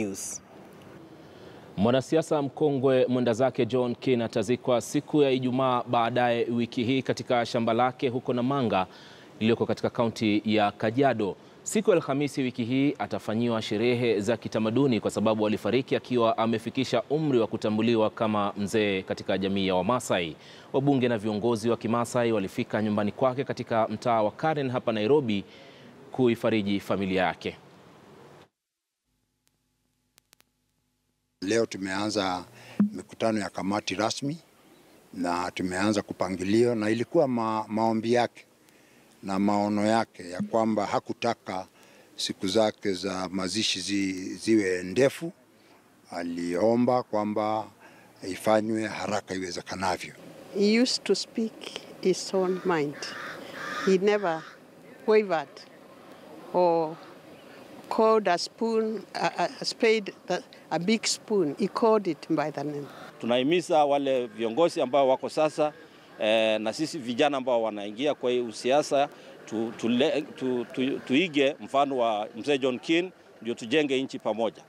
News. Mwanasiasa mkongwe mwenda zake John Keene atazikwa siku ya Ijumaa baadaye wiki hii katika shamba lake huko Namanga iliyoko katika kaunti ya Kajiado. Siku ya Alhamisi wiki hii atafanyiwa sherehe za kitamaduni kwa sababu alifariki akiwa amefikisha umri wa kutambuliwa kama mzee katika jamii ya Wamasai. Wabunge na viongozi wa Kimasai walifika nyumbani kwake katika mtaa wa Karen hapa Nairobi kuifariji familia yake. Leo tumeanza mikutano ya kamati rasmi na tumeanza kupangilio, na ilikuwa ma, maombi yake na maono yake ya kwamba hakutaka siku zake za mazishi zi, ziwe ndefu. Aliomba kwamba ifanywe haraka iwezekanavyo. He used to speak his own mind. He never wavered or called a spoon, a, a spade, a big spoon. He called it by the name. Tunahimiza wale viongozi ambao wako sasa eh, na sisi vijana ambao wanaingia kwa hii usiasa tu, tu, tu, tu, tuige mfano wa mzee John Keene ndio tujenge nchi pamoja.